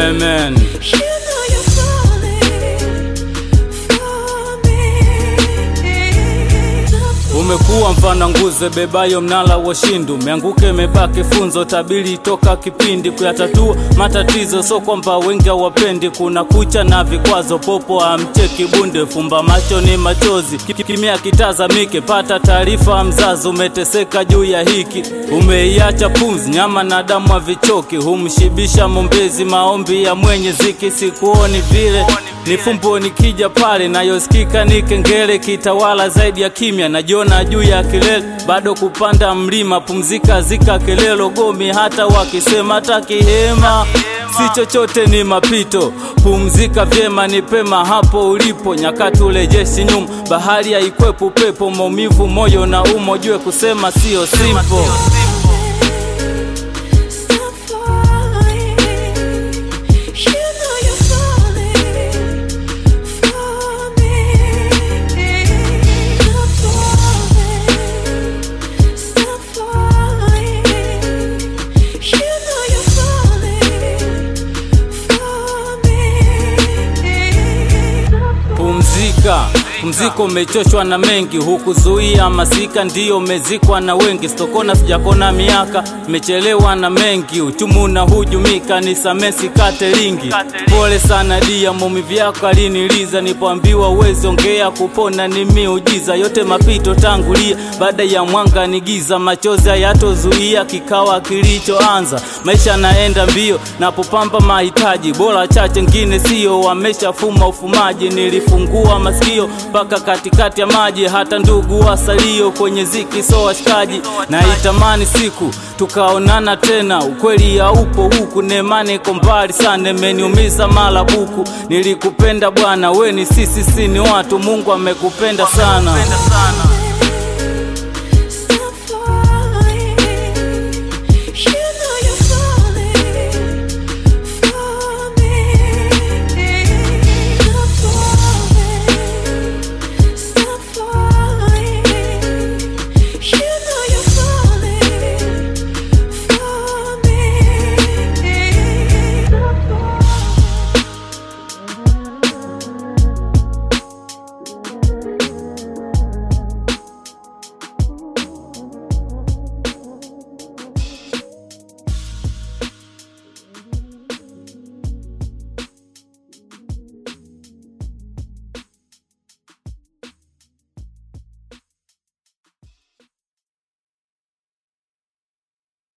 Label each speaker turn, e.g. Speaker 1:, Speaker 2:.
Speaker 1: Yeah man.
Speaker 2: You know you're falling for me.
Speaker 1: Umekuwa mfana nguze bebayo mnala wa shindu, meanguke mebaki funzo tabiri toka kipindi kuyatatua matatizo, so kwamba wengi hawapendi. Kuna kucha na vikwazo, popo amcheki bunde, fumba macho ni machozi, Ki- kimya kitazamike, pata taarifa mzazi, umeteseka juu ya hiki, umeiacha pumzi, nyama na damu havichoki, humshibisha mombezi, maombi ya mwenye ziki, sikuoni vile ni fumbo nikija pale nayosikika ni kengele kitawala zaidi ya kimya najiona juu ya kilele bado kupanda mlima pumzika zika kelelo gomi hata wakisema hata kihema si chochote ni mapito pumzika vyema ni pema hapo ulipo nyakati urejeshi nyuma bahari haikwepo upepo maumivu moyo na umo jue kusema sio simple
Speaker 2: Stop falling. You know you're falling for me. Stop falling. Stop falling. You know you're falling for me.
Speaker 1: Pumzika, pumziko umechoshwa na mengi, hukuzuia masika, ndiyo umezikwa na wengi. Sitokona sijakona miaka, imechelewa na mengi, uchumu na hujumika, nisamee sikate lingi. Pole sana dia, maumivu yako aliniliza, nipoambiwa uwezi ongea, kupona ni miujiza. Yote mapito tangulia, baada ya mwanga ni giza, machozi hayatozuia kikawa kilichoanza. Maisha naenda mbio, napopamba mahitaji bora chache, ngine sio, wameshafuma ufumaji. Nilifungua masikio mpaka katikati ya maji, hata ndugu wasalio kwenye ziki so washikaji. Naitamani siku tukaonana tena, ukweli haupo huku, nemani iko mbali sana, imeniumiza mara buku. Nilikupenda bwana, we ni sisi, si ni watu, Mungu amekupenda sana.